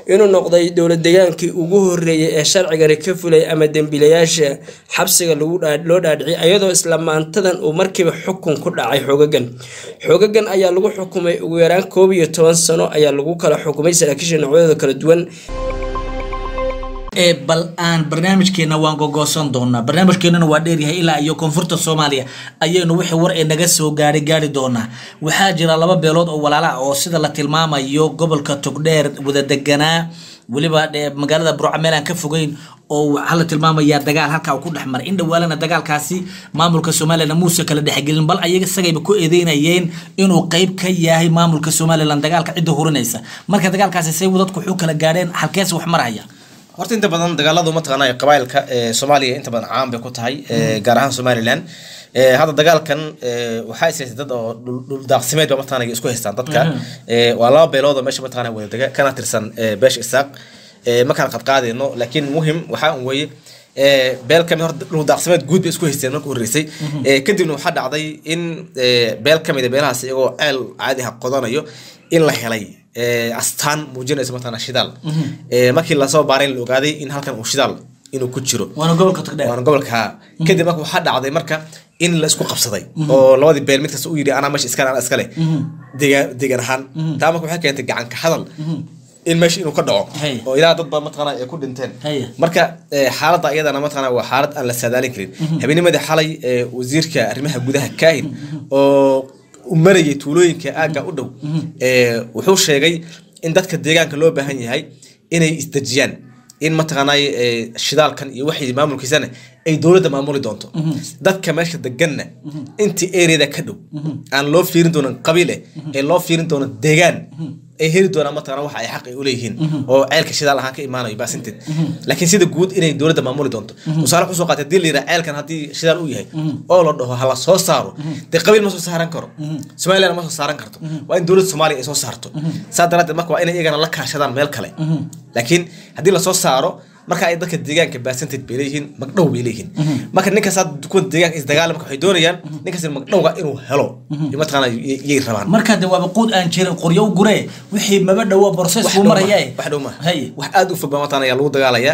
inuu noqday dowlad degaankii ugu horeeyay ee sharcigani ka fulay ama dembiilayaasha xabsiga loo dhaadhiciyay iyadoo isla maantadan uu markiiba xukun ku dhacay xoogagan xoogagan ayaa lagu xukumay ugu yaraan koob iyo toban sano ayaa lagu kala xukumay saraakiisha noocyadooda kala duwan bal aan barnaamijkeena waan gogoosan doonaa barnaamijkeenana waa dheeryahay ilaa iyo koonfurta soomaaliya ayaynu wixii war ee naga soo gaari gaari doonaa waxaa jira laba beelood oo walaala ah oo sida la tilmaamayo gobolka togdheer wada deganaa weliba magaalada burca meel aan ka fogeyn oo waxaa la tilmaamayaa dagaal halkaa uu ku dhex maray in dhawaalana dagaalkaasi maamulka somalilan muuse kala dhexgelin bal ayaga isagayba ku eedeynayeen inuu qeyb ka yahay maamulka somalilan dagaalka cidda hurinaysa marka dagaalkaasi say dadku wuxuu kala gaadheen halkees wax maraya horta inta badan dagaaladu mataqaanaa qabailka soomaaliya inta badan caan bay ku tahay gaar ahaan somaliland hadda dagaalkan waxaa ishaystay dad oo dhuldaaqsimeed ba mataqaanaa isku haystaan dadka waa laba beelood oo meesha mataqaanaa wada dega kana tirsan beesha isaaq ma kala qadqaadayno laakiin muhim waxaa un weeye beel kamid horta dhuldaaqsimeed guud bay isku haysteen marka horreysay kadibna waxaa dhacday in beel kamid a beelahaas iyagoo ceel caadi ah qodanayo in la helay astaan muujinaysa mataqaanaa shidaal markii lasoo baaray la ogaaday in halkan uu shidaal inuu ku jiro waana gobolka togdheer waana gobolka kadib marka waxaa dhacday marka in la isku qabsaday oo labadii beel mid kasta u yidhi anaa meesha iskale anaa iskale degaan degaan ahaan taa marka waxay keentay gacanka hadal in meesha inuu ka dhaco oo ilaa dad baa mataqaanaa ay ku dhinteen marka xaaladda iyadana mataqaanaa waa xaalad aan la saadaalin karin habeennimadii xalay wasiirka arrimaha gudaha kaahin oo u marayay tuulooyinka aagga u dhow wuxuu sheegay in dadka deegaanka loo baahan yahay inay isdejiyaan in mataqaanay shidaalkan iyo waxay maamulkiisana ay dowladda maamuli doonto dadka meesha deganna intii areada ka dhow aan loo fiirin doonan qabiil eh ee loo fiirin doono deegaan ay heli doonaan mataqana waxa ay xaq ay uleeyihiin oo ceelka shidaal ahaan ka imaanayo baasinteed laakiin sida guud inay dowladda maamuli doonto tusaale wuxuu soo qaatay hadii la yidhaha ceelkan haddii shidaal uu yahay oo la dhaho hala soo saaro dee qabiil ma soo saaran karo somaliland ma soo saaran karto waa in dowladda soomaaliya ay soo saarto saa daraaddeed marka waa inay iyagana la kaashadaan meel kale laakiin haddii lasoo saaro marka ay dadka deegaanka baasanteed bay leeyihiin magdhow bay leeyihiin marka ninkaas kuwa deegaanka isdagaala marka waxay doonayaan ninkaas magdhowga inuu helo mataqaana yay rabaan marka de waaba quud aan jirin qoryo u guree wixii maba dhowo borses buu maraya wax dhow ma wax aad u fog baa mataqaana ayaa lagu dagaalayaa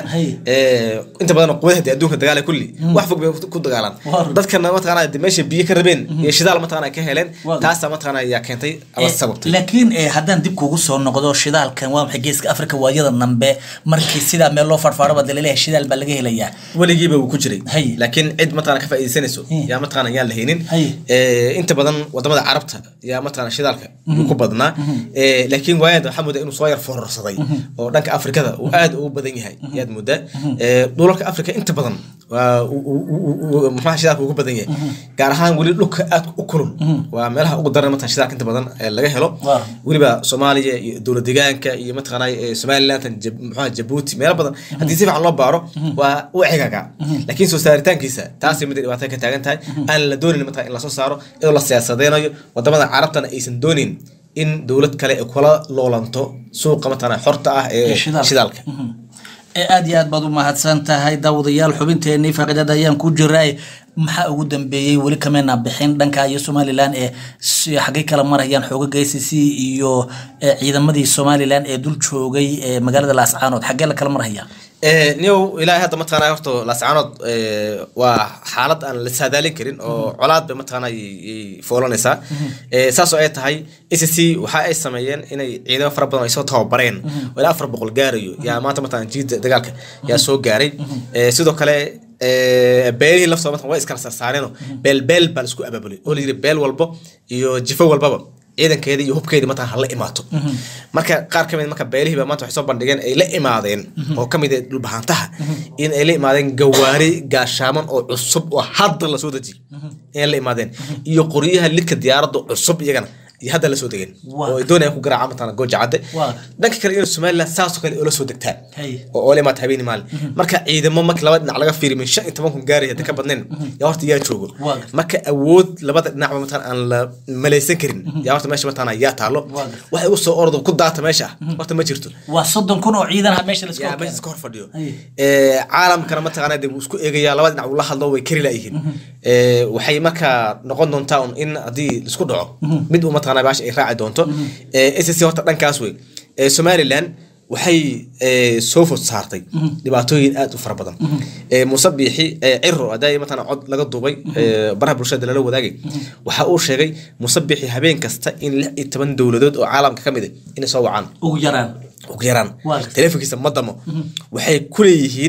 inta badan quwadaha dee adduunka dagaala kulli wax fog bay ku dagaalaan dadkana mataqaana de meesha biyo ka rabeen iyo shidaal mataqaana ka heleen taasaa mataqaana ayaa keentay ama sababtay laakiin haddaan dib kugu soo noqdo shidaalkan waa maxay geeska afrika waayada nambe markii sidaa meel loo farfaaro badalaleeyahay shidaal baa laga helayaa weligiiba wuu ku jiray laakiin cid mataqana ka faa'iidaysanayso yaa mataqana yaan la haynin inta badan wadamada carabta yaa mataqana shidaalka ku badnaa laakiin waayada waxaa moodaa inuu soo yar foorarsaday oo dhanka afrikada uu aad ugu badan yahay yaad moodaa dhulalka afrika inta badan maxaa shidaalka ugu badan yahay gaar ahaan weli dhulka aad u kulul waa meelaha ugu daran mataqana shidaalka inta badan laga helo weliba soomaaliya iyo dowlad deegaanka iyo mataqana somaliland maxaa jabuuti meelo badan haddii si fiican loo baaro waa u cigaga laakiin soo saaritaankiisa taasay mid dhibaato ka taagan tahay aan la doonayn mataqana in lasoo saaro iyadoo la siyaasadeynayo wadamada carabtana aysan doonin in dowlad kale ay kula loolanto suuqa mataqana xorta ah ee shidaalka aad iyo aad baad u mahadsan tahay daawadayaal xubinteenii faaqiidada ayaan ku jiray maxaa ugu dambeeyey weli kamena bixin dhanka iyo somalilan ee xaggay kala marayaan xoogaga a c c iyo ciidamadii somalilan ee dul joogay ee magaalada laascaanood xaggee la kala marhaya niyow ilaahay hadda mataqaanaa horta laascaanood waa xaalad aan la saadaalin karin oo colaad bay mataqaanaa foolanaysaa saasoo ay tahay a c c waxa ay sameeyeen inay ciidamo fara badan ay soo tababareen oo ilaa afar boqol gaarayo yaa maanta mataqaana jiida dagaalka yaa soo gaaray sidoo kale beelihii laftooda mataqan way iskala sarsaareenoo beel beel baa la isku abaabulay oo la yidhi beel walbo iyo jifo walbaba ciidankeeda iyo hubkeeda mataa hala imaato marka qaar kamid marka beelihiiba maanta waxay soo bandhigeen ay la imaadeen oo kamid ah dhulbahantaha in ay la imaadeen gawaari gaashaaman oo cusub oo hadda lasoo dejiyay inay la imaadeen iyo qoryaha lidka diyaaradda cusub iyagana iyo hadda la soo degeen oo ay doonayaan ku garaaca mataqana gooja cadde dhanka kale inuu somaliland saasoo kale oo la soo degtaan oo oo la imaata habeeni maalin marka ciidamo marka laba dhinac laga fiiriyo min shan iyo toban kun gaaraya hadda ka badnayn yaa horta yaa joogo marka awood labada dhinacba mataqana aan la malaysan karin yaa horta meesha mataqana yaa taalo waxay u soo ordo ku daata meesha horta ma jirto waa soddon kun oo ciidan ah meesha yaa meesha iska hor fadhiyo caalamkana mataqana dee wuu isku eegayaa labada dhinac uu la hadlo way kari laayihiin waxay markaa noqon doontaa un in haddii isku dhaco mid uu mataqana baasha ay raaci doonto s c horta dhankaas wey somaliland waxay eh, soo fod saartay dhibaatooyin aad u fara badan Eh, muuse biixi eh, ciro hadaa matala cod laga duubay eh, baraha bulshada lala wadaagay waxa uu sheegay muuse biixi habeen kasta in lix iyo toban dowladood oo caalamka ka mid ah inay soo wacaan ugu yaraan ugu yaraan Waa gartay. teleefonkiisa ma damo waxay ku leeyihiin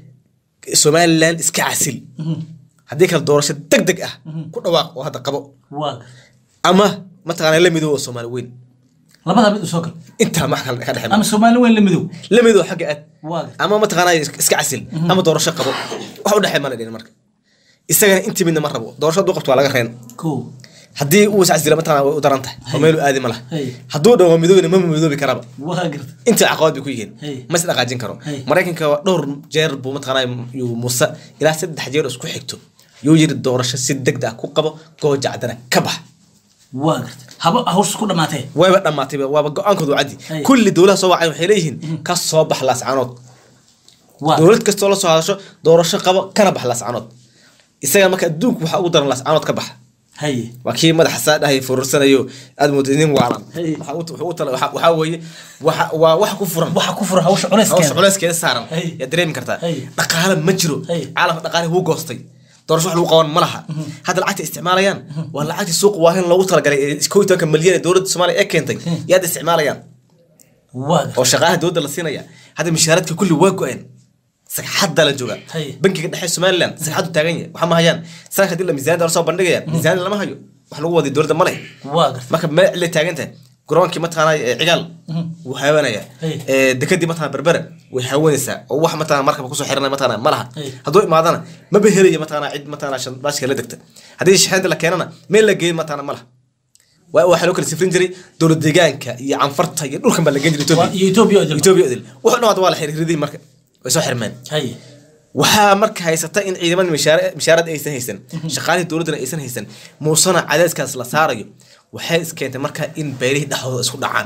somaliland iska casil haddii kale doorasho deg deg ah ku dhawaaq oo hadda qabo waa ama mataqaana la midoobo soomaali weyn labadaa mid u soo gal intaa max kale ka dhexe ama soomaali weyn la midow la midoo xagga aad waa gartay ama mataqaana iska casil ama doorasho qabo wax u dhexee ma la dhihin marka isagana intii midna ma rabo doorasho hadduu qabto waa laga reen kow haddii uu iscasila mataqaana way u daran tahay oo meelu aadi ma laha Hey. hadduu dhawo midoobina ma midoobi karaba waa gartay inta caqabad bay ku yihiin Hey. ma is dhaqaajin karo Hey. maraykanka waa dhowr jeer buu mataqaanaa yuu muuse ilaa saddex jeer isku xigto yuu yiri doorasho si degdeg ah ku qabo gooja cadana ka bax waa gartay haba hawsha ku dhamaatee wayba dhammaatayba waaba go-aankoodu caddi Hey. kulli dowlaha soo wacay waxay leeyihiin ka soo bax laascanood waa dowlad kastoo la soo hadasho doorasho qabo kana bax laascanood isaga marka adduunku waxaa ugu daran laascanood ka bax haye waa kii madaxa saa dhahay furursanayo aad moodo nin waalan Hey. Waxa u- wuxuu u tala- waxa- waxaa weeye waxa- waa wax ku furan waxa ku fura hawsha hawsha culeyskeeda culeyskeeda saaran Hey. yaa dareemi kartaa Hey. dhaqaale ma jiro Hey. caalamka dhaqaale wuu goostay doorasho wax lagu qaban ma laha hadda lacagta isticmaalayaan waa lacagtii suuq waahin loogu talagalay ee kow iyo tobanka milyan ee dowladda soomaaliya ee keentay yaa hadda isticmaalayaan waa gartay oo shaqaalaha dowladda la siinaya hadda mishaaradka kulli waa go-een sagxadda la jooga Hey. bankiga dhexe somaliland sagxaddu taagan yahay waxa ma hayaan sanadka hadii la miisaaniyada la soo bandhigayaan miisaaniyada lama hayo wax lagu waday dowladda ma leh waa gartay marka meel cille taagan tahay garoonkii mataqaana ee cigaal wuu haawanaya Hey. ee dekadii mataqaana berbere way haawanaysaa oo wax mataqaana markaba kusoo xiranaya mataqaana ma laha Hey. hadduu imaadana maba helaya mataqaana cid mataqaana shan baashka la degta haddii shaxeynta la keenana meel la geeyo mataqaana ma laha waa waxaa loo kala sifrin jiray dowlad deegaanka iyo canfarta iyo dhulkan baa la geen jiray Waa- iyo Ethiopia Ethiopia oo jirta. Ethiopia idil wuxuu dhawaad waa la xiriiridii marka way soo xirmeen haye waxaa marka haysata in ciidamada mishaar- mishaarad aysan haysan shaqaalihii dowladdana aysan haysan muusena cadeyskaas la saarayo waxay iskeentay marka in beelihii dhexdooda isku dhacaan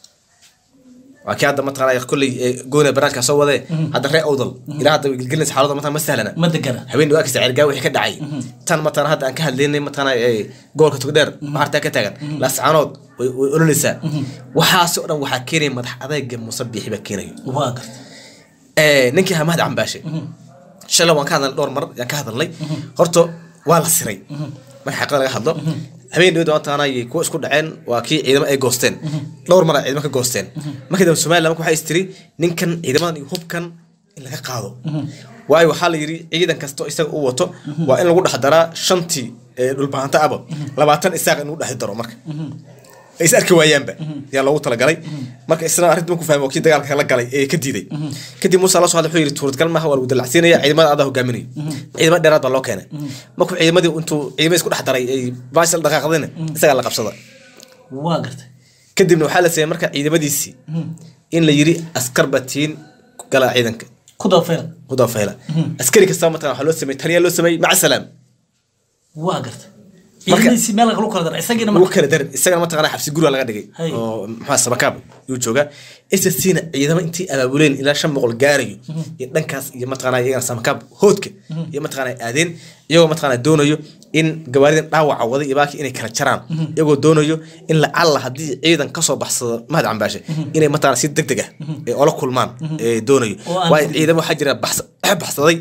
waa kii hadda mataqaana kolley ee goona barnaamijkaa soo wadee hadda ree owdal ilaa hadda gelgelinaysa xaaladda mataqana ma sahlana ma degana habeen dhawaakisa ceergaa wixii ka dhacay tan mataqana hadda aan ka hadlaynay mataqana ee gobolka togdheer maartaa ka taagan laascaanood way way ololeysaa waxaasi oo dhan waxaa keenaya madax adayga muuse biixi baa keenayo waa gartay ee ninkii hamahad cambaashe shalay waan ka hadalnay dhowr mar yaan ka hadalnay horta waa la siray marka xaqada laga hadlo habeen dhawada maantana ayay kuwa isku dhaceen waa kii ciidamo ay goosteen dhowr mar ay ciidamo ka goosteen markii dambe somaliland marka waxay istiri ninkan ciidamadan iyo hubkan in laga qaado waayo waxaa la yidhi ciidan kastoo isaga u wato waa in lagu dhex daraa shantii ee dhulbahanta aba labaatan isaaq in lagu dhex daro marka ay is arki waayaanba yaa loogu talagalay marka isna arrinta markuu fahmay waa kii dagaalka la galay ee ka diiday kadib muuse la soo hadlay wuxuu yidhi suuradgal maaha waa lagu dalacsiinaya ciidamada adaa hogaaminayo ciidamo dheeraad baa loo keenay markuu ciidamadii intuu ciidamada isku dhex daray ay baasha la dhaqaaqdayna isagaa la qabsada waa gartay kadibna waxaa la sameeyey marka ciidamadiisii in la yidhi askar batiin gala ciidanka ku dabafeela ku dabafayla askari kastaba mataqana waxaa loo sameeyey taliyaa loo sameeyey maca salaam waa gartay Marka- ciidamadiisi meel lagu kala dara isagiina lagu marka kala darin isagana mataqana xabsi guriga laga dhigay Hay. oo maxaa sabakaab yuu joogaa sscna ciidamo intii abaabuleen ilaa shan boqol gaarayo iyo dhankaas iyo mataqana iyagana samakaab hoodka iyo mataqana aadeen iyagoo mataqana doonayo in gawaaridan dhaawaca wada iyo baaki inay kala jaraan iyagoo doonayo in lacalla haddii ciidan kasoo baxsado mahad cambaashe inay mataqana si deg deg ah ee ola kulmaan ee doonayo Oo aan waayo furmin. ciidamo waxaa jira baxsa- baxsaday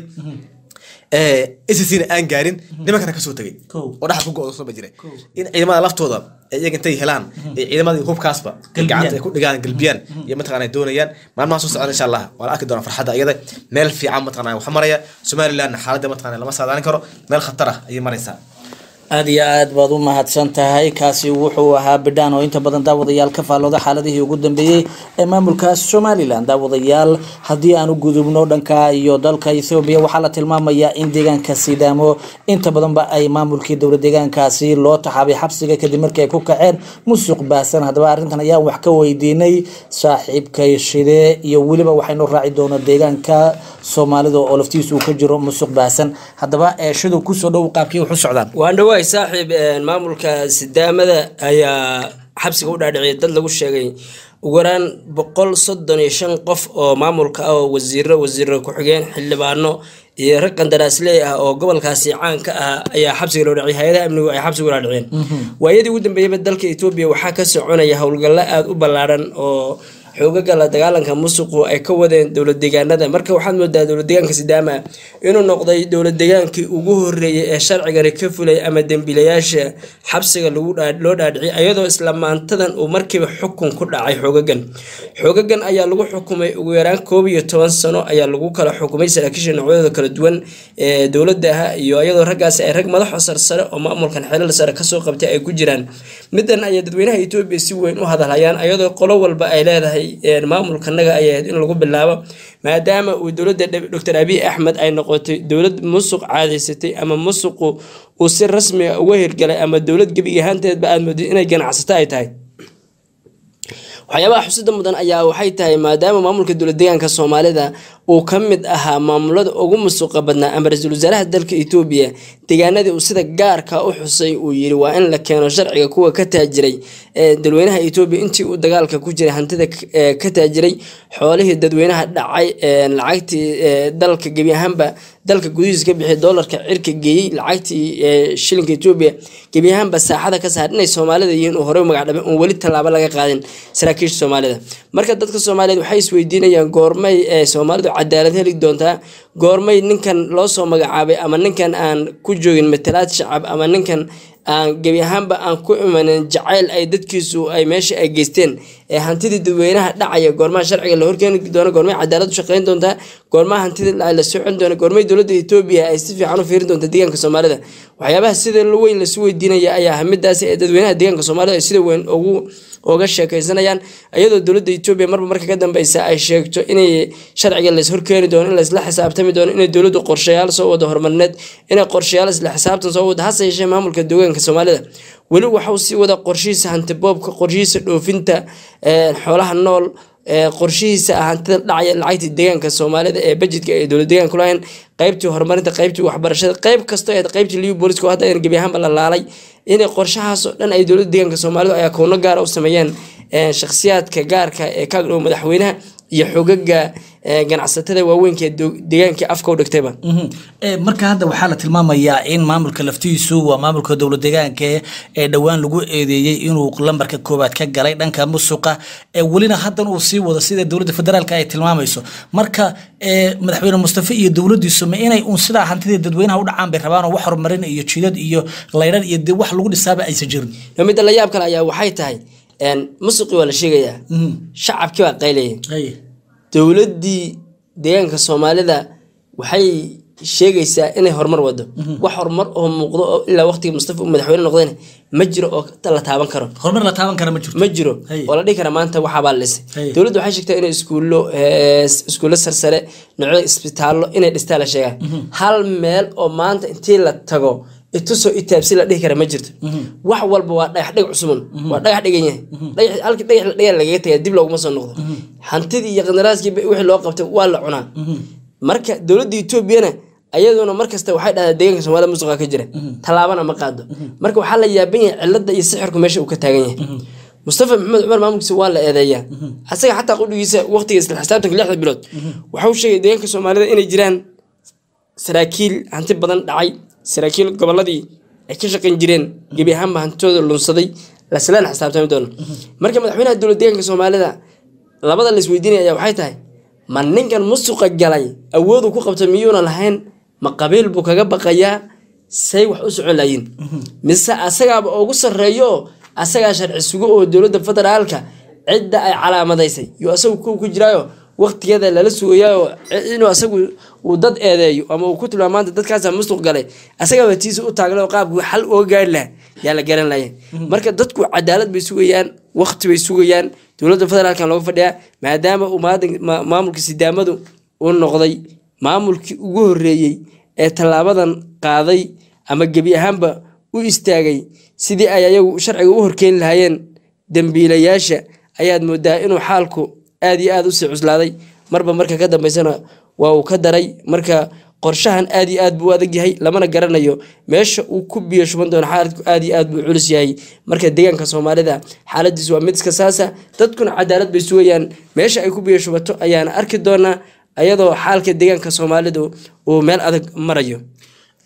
sscna aan gaarin nimankana kasoo tegay Kow. oo dhaxal ku go-do soo ba jira in ciidamada laftooda ay iyaga intay helaan ee ciidamadii hubkaasba Galbiyaan. gacanta ay ku dhigaan galbiyaan iyo mataqana ay doonayaan maalmaha soo socda insha allah waa la arki doonaa farxadda iyada meel fiican mataqana wax maraya somalilandna xaaladda mataqana lama saadaalin karo meel khatar ah ayay maraysaa aad iyo aad baad u mahadsan tahay kaasi wuxuu ahaa bidhaan oo inta badan daawadayaal ka faallooda xaaladihii ugu dambeeyey ee maamulka somalilan daawadayaal haddii aan u gudubno dhanka iyo dalka ethoobiya waxaa la tilmaamayaa in deegaanka sidaamo inta badanba ay maamulkii dowla deegaankaasi loo taxaabay xabsiga kadib markii ay ku kaceen musuq baahsan haddaba arrintan ayaan wax ka weydiinay saaxiibkay shide iyo weliba waxaynu raaci doonaa deegaanka soomaalida oo laftiisu uu ka jiro musuq baahsan haddaba ee shidow kusoo dhow qaabkii wax u socdaan waan dhawaay saaxiib een, maamulka sidaamada ayaa xabsiga u dhaadhiciyay dad lagu sheegay ugu yaraan boqol soddon iyo shan qof oo maamulka ah oo wasiiro wasiiro ku-xigeen xildhibaano iyo rag qandaraasley ah oo gobolkaasi caan ka ah ayaa xabsiga loo dhaciyay hay-adaha amnigu ay xabsiga u dhaadhiciyeen waayadii ugu dambeeyaba dalka etoobiya waxaa ka soconaya howlgallo aada u ballaaran oo xoogaga la dagaalanka musuqu ay ka wadeen dowlad deegaanada marka waxaad moodaa dowlad deegaanka sidaama inuu noqday dowlad deegaankii ugu horeeyay ee sharcigani ka fulay ama dembiilayaasha xabsiga lagu loo dhaadhiciyay ayadoo isla maantadan uu markiiba xukun ku dhacay xoogagan xoogagan ayaa lagu xukumay ugu yaraan koob iyo toban sano ayaa lagu kala xukumay saraakiisha noocyadooda kala duwan ee dowladaha iyo iyadoo raggaasi ay rag madaxo sarsare oo maamulkan xeelal sare kasoo qabtay ay ku jiraan midan ayaa dadweynaha etoobiya si weyn u hadalhayaan ayadoo qolo walba ay leedahay maamulkanaga ay ahayd in lagu bilaabo maadaama uu dowladda doctor abiy axmed ay noqotay dowlad musuq caadaysatay ama musuqu uu si rasmiga uga hirgalay ama dowlad gebig ahaanteedba aad moodid inay ganacsato ay tahay waxyaabaha xusida mudan ayaa waxay tahay maadaama maamulka dowlad deegaanka soomaalida uu ka mid ahaa maamulada ugu musuqa badnaa ama ra-iisul wasaaraha dalka etoobiya deegaanadii uu sida gaarka u xusay uu yiri waa in la keeno sharciga kuwa ka taajiray ee dadweynaha etoobiya intii uu dagaalka ku jiray hantida ka taajiray xoolihii dadweynaha dhacay lacagtii dalka gebi ahaanba dalka gudihiisa ka bixiyay doolarka cirka geeyey lacagtii shilinka etoobiya gebi ahaanba saaxada ka saar inay soomaalida yihiin uu horey u magac dhabay uun weli tallaabo laga qaadin saraakiisha soomaalida marka dadka soomaaliyeed waxay isweydiinayaan goormay ee soomaalidu cadaalad heli doontaa goormay ninkan loo soo magacaabay ama ninkan aan ku joogin matalaad shacab ama ninkan aan gebi ahaanba aan ku imanin jacayl ay dadkiisu ay meesha ay geysteen ee hantidii dadweynaha dhacaya goormaha sharciga la horkeeni doono goormay cadaalad u shaqeyn doontaa goormaha hantida la socon doona goormay dowladda etoobiya ay si fiican u fiirin doonta deegaanka soomaalida waxyaabaha sida weyn lasu weydiinaya ayaa ah midaasi ee dadweynaha deegaanka soomaalida ay sida weyn ugu uga sheekeysanayaan iyadoo dowladda etoobiya marba marka ka dambeysa ay sheegto inay sharciga lays horkeeni doono in laysla xisaabtami doono inay dowladdu qorshayaal soo wado horumarineed inay qorshayaal isla xisaabtan soo wado hase yeeshee maamulka deegaanka soomaalida weli waxauu sii wada qorshihiisa hantiboobka qorshihiisa dhoofinta xoolaha nool qorshihiisa hantida dhacaya lacagtii deegaanka soomaalida ee bajedka ee dowlad deegaanka kulahayn qaybtii horumarinta qaybtii waxbarashada qayb kasta ee qaybtii liu booliska oo hadda ayna gebi ahaanba la laalay inay qorshahaasoo dhan ay dowladda deegaanka soomaalida ay akoono gaara u sameeyeen shakhsiyaadka gaarka ee ka dhow madaxweynaha iyo xogaga ganacsatada waaweynka ee deegaankii afka u dhigtayba marka hadda waxaa la tilmaamayaa in maamulka laftiisu waa maamulka dowlad deegaanka ee dhowaan lagu eedeeyey inuu lambarka koowaad ka galay dhanka musuqa welina haddan uu sii wado sida dowladda federaalk ay tilmaamayso marka madaxweyne mustafe iyo dowladiisu ma inay uun sidaa hantidii dadweynaha u dhacaan bay rabaan oo wax horumarin iyo jidad iyo laydhan iyo de wax lagu dhisaaba aysan jirin midda la yaab kale ayaa waxay tahay musuqii waa la sheegayaa shacabkii baa qaylaya dowladdii deegaanka soomaalida waxay sheegaysaa inay horumar wado wax horumar oo muuqdo oo ilaa waqtigii mustafa uu madaxweyne noqdayna ma jiro oo la taaban karo horumar la taaban kara ma jirto ma jiro Hay. oo la dhihi kara maanta waxaabaa la dhisay Hay. dowladdu waxay sheegtaa inay iskuullo eh, iskuullo sarsare noocyada isbitaallo inay dhistaa la sheegaa hal meel oo maanta intii la tago itusoo itaabsi la dhihi kara ma jirto wax walba waa dhagax dhig cusuban waa dhagax dhigan yahay Dhagax- halkii dhagax la dhigan lagaga tagaa dib looguma soo noqdo hantidii iyo qandaraaskii wixii loo qabtay waa la cunaa marka dowladda etoobiyana ayaduna markasta waxay dhahdaa deegaanka soomaalida musuqa ka jira tallaabana ma qaado marka waxaa la yaaban yahay cilada iyo sixirku meesha uu ka taagan yahay mustafa maxamed cumar maamulkiisa waa la eedeeyaa asaga xataa qudhigiisa waqtiga isla xisaabtanka lixda bilood waxau sheegay deegaanka soomaalida inay jiraan saraakiil hanti badan dhacay saraakiil goboladii ay ka shaqayn jireen gebi ahaanba hantidooda lunsaday laslana xisaabtami doono marka madaxweynaha dowlad deegaanka soomaalida labada la isweydiinaya ayaa waxay tahay ma ninkan musuqa galay awoodu ku qabta miyuuna lahayn ma qabiil buu kaga baqayaa say wax u socon layiin mise asagaaba ugu sarreeyo asagaa sharci sugo oo dowladda federaalka cidda ay calaamadaysay yo asagu ku ku jiraayo waqtigeeda lala sugayaayo inuu asagu uu dad eedeeyo ama uu ku tilmaamo maanta dadkaasa musuq galay asagaaba tiisa u taagna oo qaabku xal uga gaari laha yaa la garan laya marka dadku cadaalad bay sugayaan waqti bay sugayaan dowladda federaalkan looga fadhiyaa maadaama uu maadan- ma- maamulka sidaamadu uu noqday maamulkii ugu horeeyey ee tallaabadan qaaday ama gebi ahaanba u istaagay sidii ay ayagu sharciga u horkeeni lahaayeen dembiilayaasha ayaad moodaa inuu xaalku aad iyo aad usii cuslaaday marba marka ka dambeysana waa uu ka daray marka qorshahan aad iyo aad buu u adag yahay lamana garanayo meesha uu ku biyo shuban doono xaaladku aad iyo aad buu culus yahay marka deegaanka soomaalida xaaladiisu waa mid iska saasa dadkuna cadaalad bay sugayaan meesha ay ku biyo shubato ayaana arki doonaa ayadoo xaalka deegaanka soomaalidu uu meel adag marayo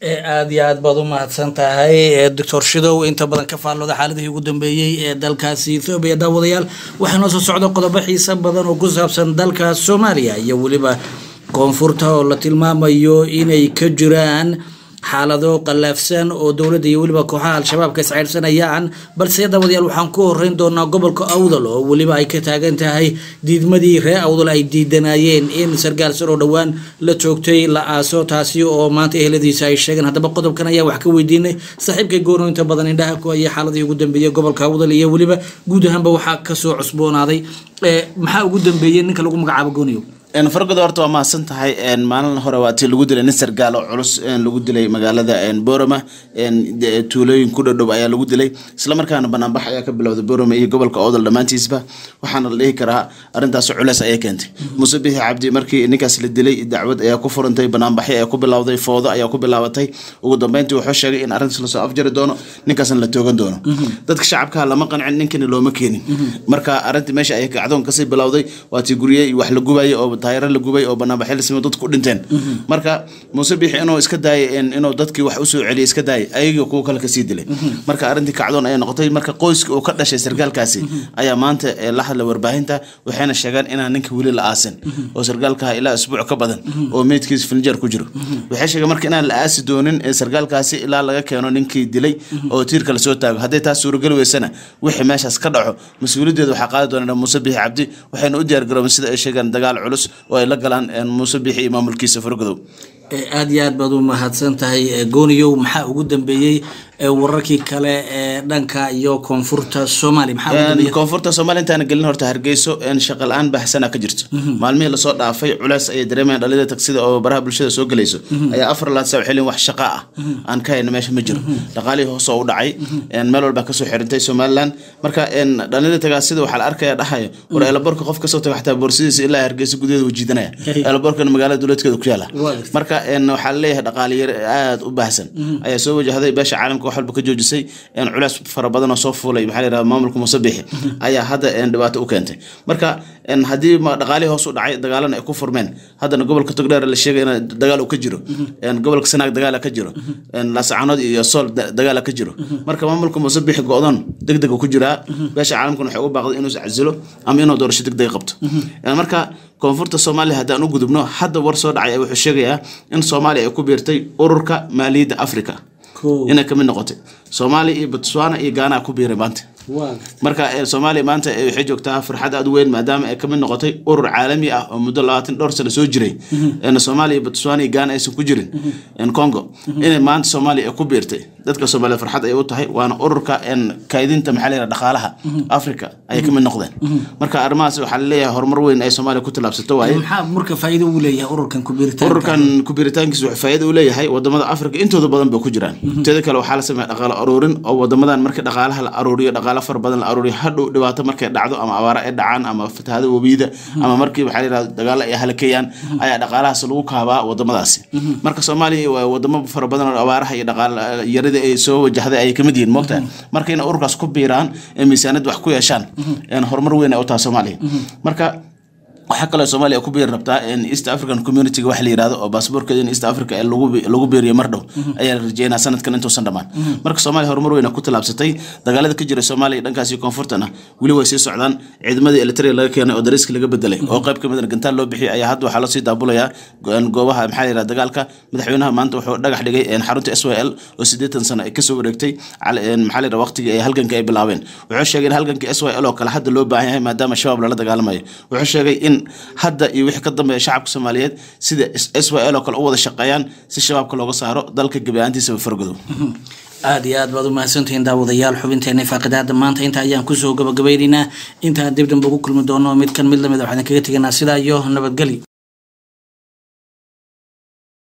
aada iyo aad baad u mahadsan tahay doctor shidow inta badan ka faallooda xaaladihii ugu dambeeyey ee dalkaasi ethoobiya daawadayaal waxaa noo soo socda qodobo xiisa badan oo ku saabsan dalka soomaaliya iyo weliba koonfurta oo la tilmaamayo inay ka jiraan xaalado qallaafsan oo dowladda iyo weliba kooxaha al-shabaabka isceyrsanayaan balse daawadayaal waxaan ku horeyn doonaa gobolka awdal oo weliba ay ka taagan tahay diidmadii reer awdal ay diidanayeen in sargaal sar oo dhowaan la joogtay la aaso taasi oo maanta eheladiisa ay sheegeen haddaba qodobkan ayaa wax ka weydiinay saaxiibkay goono inta badan indhaha ku haya xaaladii ugu dambeeyey gobolka awdal iyo weliba guud ahaanba waxaa kasoo cusboonaaday maxaa ugu dambeeyey ninka lagu magacaabo gooniyo fargoda horta waa mahadsan tahay maalin hore waa tii lagu dilay nin sargaal oo culus lagu dilay magaalada borama tuulooyin ku dhadhow ayaa lagu dilay islamarkaana banaanbax ayaa ka bilowday borama iyo gobolka oodal dhammaantiisba waxaana la dhihi karaa arrintaas culeys ayay keentay muuse bixi cabdi markii ninkaas la dilay dacwad ayaa ku furantay banaanbaxyo ayaa ku bilowday foodo ayaa ku bilaabatay ugu dambeyntii wuxuu sheegay in arrintaas lasoo afjari doono ninkaasna la toogan doono dadka shacabka lama qancin ninkani looma keenin marka arrintii meesha ayay kacdoon kasii bilowday waa tii gurye wax la gubayay oo taayaro la gubay oo banaanbaxyo la samey dadku ku dhinteen marka muuse bixi inuu iska daayay inuu dadkii wax usoo celiyay iska daayay ayagii kuwa kale kasii dilay marka arrintii kacdoon ayay noqotay marka qoyska uu ka dhashay sargaalkaasi ayaa maanta la hadlay warbaahinta waxayna sheegaan inaan ninka weli la aasin oo sargaalkaha ilaa isbuuc ka badan oo meydkiisa finjeer ku jiro waxay sheegeen marka inaan la aasi doonin sargaalkaasi ilaa laga keeno ninkii dilay oo tiirka lasoo taago hadday taas suurageli weysana wixii meeshaas ka dhaco mas-uuliyaddeeda waxaa qaadi doona muuse bixi cabdi waxayna u diyaargaroobeen sida ay sheegaan dagaal culus oo ay la galaan muuse bixi iyo maamulkiisa fargodow aada iyo aad baad u mahadsan tahay gooniyow maxaa ugu dambeeyey wararkii kale ee dhanka iyo koonfurta soomaaliya maxaa ugu dambeeyey koonfurta soomaaliya intaana gelin horta hargeyso shaqa la-aan baxsana ka jirto maalmihii lasoo dhaafay culeys ayay dareemayaan dhalida tagsida oo baraha bulshada soo gelayso ayaa afar laad saa xilin wax shaqa ah aan ka hayna meesha ma jiro dhaqaalihii hoos oo u dhacay meel walba kasoo xirintay somaliland marka dhalida tagaasida waxaa la arkaya dhahayo war eelaborka qof kasoo taga xataa boorsidiisa ilaa hargeysa gudaheeda wuu jiidanaya eelaborkana magaalada dowladkeeda ku yaala marka waxaa laleeyahay dhaqaaliyar aada u baahsan ayaa soo wajahday beesha caalamka wax walba ka joojisay culeys fara badan oo soo fuulay maxaa la yidhahda maamulka muuse bixi ayaa hadda dhibaato u keentay marka haddii dhaqaalihii hoos u dhacay dagaalana ay ku furmeen haddana gobolka togdheer la sheegay in dagaal uu ka jiro gobolka sanaag dagaala ka jiro laascaanood iyo sool dagaala ka jiro marka maamulka muuse bixi go-doon deg dega ku jiraa beesha caalamkana waxay ugu baaqday inuu iscasilo ama inuu doorasho deg deg qabto marka koonfurta soomaaliya haddaan u gudubno hadda war soo dhacay wuxuu sheegayaa in soomaaliya ay ku biirtay ururka maaliyadda africa inay kamid noqotay soomaaliya iyo botswana iyo gaana ku biiray maanta marka soomaaliya maanta waxay joogtaa farxad aad u weyn maadaama ay kamid noqotay urur caalami ah oo muddo labaatan dhowr sano soo jiray soomaaliya botswana iyo gaana aysan ku jirin congo inay maanta soomaaliya ay ku biirtay dadka soomaaliya farxad ay u tahay waana ururka kaydinta maxaa la yidhaha dhaqaalaha africa ayay kamid noqdeen marka arrimahaas waxaa laleeyahay horumar weyn ay soomaaliya ku tilaabsato waaye maxaa marka faa'iido uu leeyahay ururkan kubiritaanka ururkan kubiritaankiisa wuxuu faa'iido u leeyahay wadamada africa intooda badan bay ku jiraan teeda kale waxaa la sameeya dhaqaalo aruurin oo wadamadan marka dhaqaalaha la aruuriyo dhaqaalo fara badan la aruuriyo hadhow dhibaato markay dhacdo ama abaaro ay dhacaan ama fatahaada webiyada ama markii waxaa la yidhahda dagaalo ay halakayaan ayaa dhaqaalahaas lagu kaabaa wadamadaasi marka soomaaliya waa wadamo fara badan oo abaaraha iyo dhaqaal yarida ay soo wajahday ayay kamid yihiin moogtaa marka inay ururkaas ku biiraan ee miisaanad wax ku yeeshaan horumar weyn ay u taha soomaaliya marka waxaa kaloo soomaaliya ku biiri rabtaa east african community-ga waxa la yirahdo oo baasaboorkeeda in east africa ee lagu lagu biiriyo mar dhow ayaa la rajeynaa sanadkan intuusan dhammaan marka soomaaliya horumar weyna ku tallaabsatay dagaalada ka jira soomaaliya dhankaas iyo koonfurtana weli way sii socdaan ciidamadii eritrea laga keenay oo dariiska laga bedelay oo qayb kamid a gantaal loo bixiyay ayaa hadda waxaa loo sii daabulayaa goobaha maxaa la yirahda dagaalka madaxweynaha maanta wuxuu dhagax dhigay xarunta s y l oo siddeetan sano ay kasoo wareegtay maxaa la yirahda waqtigii ay halganka ay bilaabeen wuxuu sheegay in halganka s y l oo kale hadda loo baahan yahay maadaama shabaab lala dagaalamayo wuxuu sheegay in hadda iyo wixii ka dambeeya shacabka soomaaliyeed sida s y l oo kale u wada shaqeeyaan si shabaabka looga saaro dalka gebi ahaantiisaba fargodow aada iyo aad baad u mahadsantihiin daawadayaal xubinteena faaqidaada maanta inta ayaan kusoo gabagabaynaynaa intaan dib dambe ugu kulmi doono mid kan mid lamid waxaan kaga teganaa sidaa iyo nabadgelyo